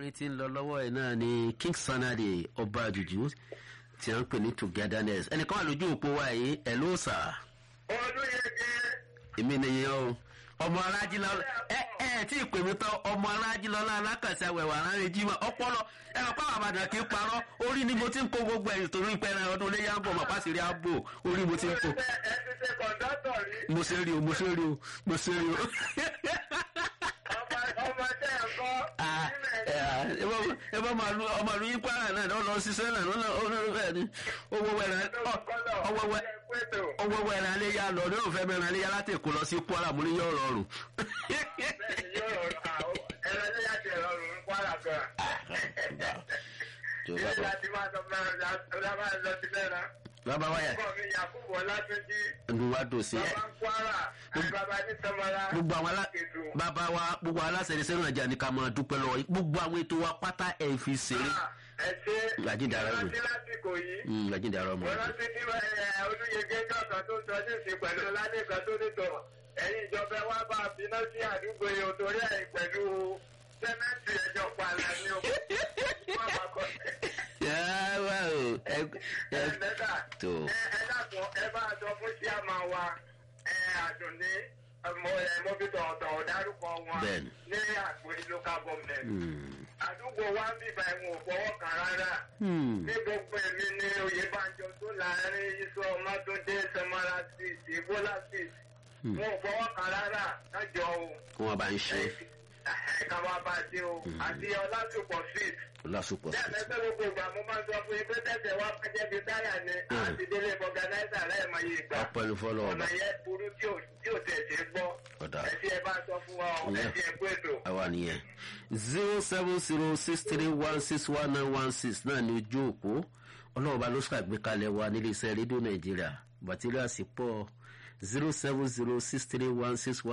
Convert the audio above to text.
orin tí ń lọ lọ́wọ́ ẹ̀ náà ni king sanadi ọba àjùjú tí a ń pè ní togetherness ẹnìkan wà lójú òpó wa yìí ẹ̀ ló sà ọdún yẹn jẹ́ èmi nìyẹn o ọmọ alájílọ ẹ ẹ tí ì pè mí tán ọmọ alájílọlá alákàtà wẹwà láàrin jimá ọpọlọ ẹ ọ pàwọn àbàdàn kì í parọ orí ni mo ti ń kó gbogbo ẹyìn torí pé ẹran ọdún léyà ń bọ mọ pàṣírí ààbò orí mo ti ń kó ẹ ti ṣe kọ̀ǹdọ́tọ̀ rí mo ṣe rí o mo ṣe rí o mo ṣe rí o. ọmọ ọmọ tẹ́ ẹ̀ kọ́ Ah, ẹ ah, ẹ bá- ẹ bá máa lu ọmọ lu yín kwara náà lọ lọ ṣiṣẹ́ náà lọ́nà ọ̀nà ni owó wẹ̀rẹ̀ ọwọ́ wẹ̀ ọwọ́ wẹ̀rẹ̀ alẹ́ yá lọ ní òfẹ́ mẹ́rin alẹ́ yá láti èkó lọ sí kwara mo ní yọ̀ rọrùn. tó bàbá wa yà ẹnu wa dò sí ẹ gbogbo àwọn alá bàbá wa gbogbo aláṣẹ ní sẹ́nu àjà ní ká máa dúpẹ́ lọ́wọ́ yìí. gbogbo àwọn ètò wa pátá ẹ̀ fi ṣeré Àjíǹdàrà rẹ̀. lásìkò yìí Mm, làjíǹde àrọ ọmọ wọ́n rẹ. rántí tí olúyege jọ̀kan tó sọ ní ìsìn pẹ̀lú lálẹ́kan tó nítọ̀ ẹ̀yin ìjọba wa bá a finá sí àdúgbò yìí torí ẹ̀ pẹ̀lú sẹ́mẹ́ǹtì ẹ̀jọ̀ pààlà ni o. Wọ́n máa kọ́ Yàrá wa o ẹ ẹ ẹ lẹ́tà tó ẹ ẹ dàpọ̀ ẹ bá a sọ fún síàmà wa ẹ àdùnní mo ẹ mo fi tọ̀ọ̀tọ̀ dárúkọ wọn Bẹ́ẹ̀ni. ní àgbèrè local government. Hmm. àdúgbò wa ń bíbá ẹ̀wọ̀n ò fọwọ́ kan rárá Hmm. ní gbogbo èmi ní oyèbánjọ tó láàrin iṣu ọmọdúndé samara street ibola street Hmm. wọn ò fọwọ́ kan rárá kájọ o kí wọ́n bá ń ṣe ká máa bá a ṣe o àti ọlásùpọ̀ street lásùpọ̀ sí. bẹ́ẹ̀ pé gbogbo ìgbà mo máa ń sọ fún yín pé tẹ̀sẹ̀ wá pẹ́jẹ́ bíi táyà ni Hmm. àti délé fọgànáìsà lẹ́ẹ̀mọye ìgbà ọpẹ́ ní fọlọ́ ọba ọ̀nà yẹn burú tí ò tí ò tẹ̀ ṣe gbọ́ Ọ̀dà. ẹ tí ẹ bá sọ fún wa ọ ẹ Yeah. tí ẹ gbé ètò. àwa nìyẹn zero seven zero six three one six one nine one six náà ní ojú òpó ọlọ́ọ̀bá ló ṣàgbékalẹ̀ wa nílé iṣẹ́ rédíò nàìjíríà bàtíríà sí pọ̀ zero seven zero six three one six one.